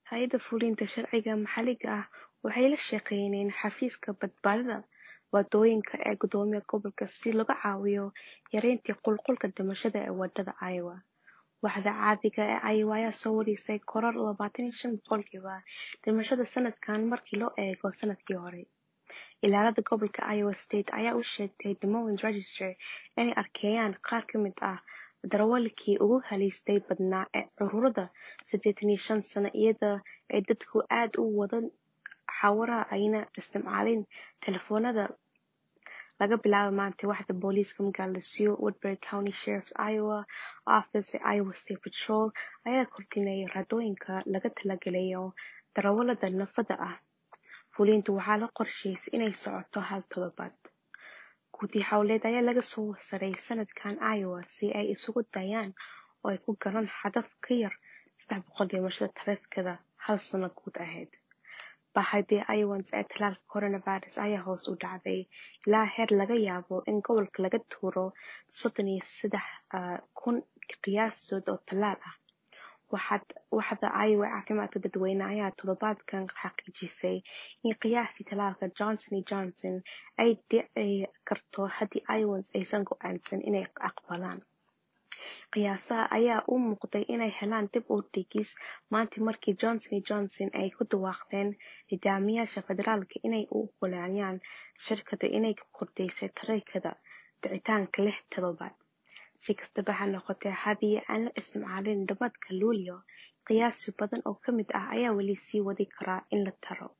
Hay'adda Fulinta Sharciga Maxalliga ah waxay la shaqeynayaan Xafiiska Badbaadada Waddooyinka ee Guddoomiyaha Gobolka si looga caawiyo yareynta qulqulka dhimashada ee wadada Iowa. Waaxda caadiga ah ee Iowa ayaa soo warisay koror labatan iyo shan boqolkiiba dhimashada sanadkan marka loo eego sanadkii hore. Ilaalada gobolka Iowa State ayaa u sheegtay Des Moines Register inay arkayaan qaar ka mid ah darawalkii ugu halista badnaa ee cudurrada siddeetan iyo shan sano iyada ay dadku aad u wadaan xawaaraha ayna isticmaalin telefoonada. Laga bilaabo maanta, waaxda booliiska magaalada Sioux, Woodbury County Sheriff's Iowa Office ee Iowa State Patrol ayaa kordhinaya raadooyinka laga talagalayo darawallada naafada ah. Fulintu waxaa la qorsheeyay inay socoto hal toddobaad. Guddi hawleed ayaa laga soo saaray sanadkan Iowa si ay isugu dayaan oo ay ku galaan hadaf ka yar saddex boqol dhimashada taraafikada hal sano guud aheyd. Baaxadda Iowans ee tallaalka coronavirus ayaa hoos u dhacday ilaa heer laga yaabo in gobolka laga tuuro soddon iyo saddex kun qiyaasood oo tallaal ah. Waaxda Iowa ee caafimaadka dadweynaha ayaa toddobaadkan xaqiijisay in qiyaastii tallaalka Johnson iyo Johnson ay dhici karto haddii Iowans aysan go'aansan inay aqbalaan. Qiyaasaha ayaa u muuqday inay helaan dib u dhigis maanta markii Johnson iyo Johnson ay ku dhawaaqeen nidaamyada federaalka inay u oggolaanayaan shirkadda inay ku kordhisay taraafikada dhicitaanka lix toddobaad. Si kastaba ha noqotee, haddii aan la isticmaalin dhammaadka Luulyo, qiyaas badan oo ka mid ah ayaa weli sii wadi kara in la taro.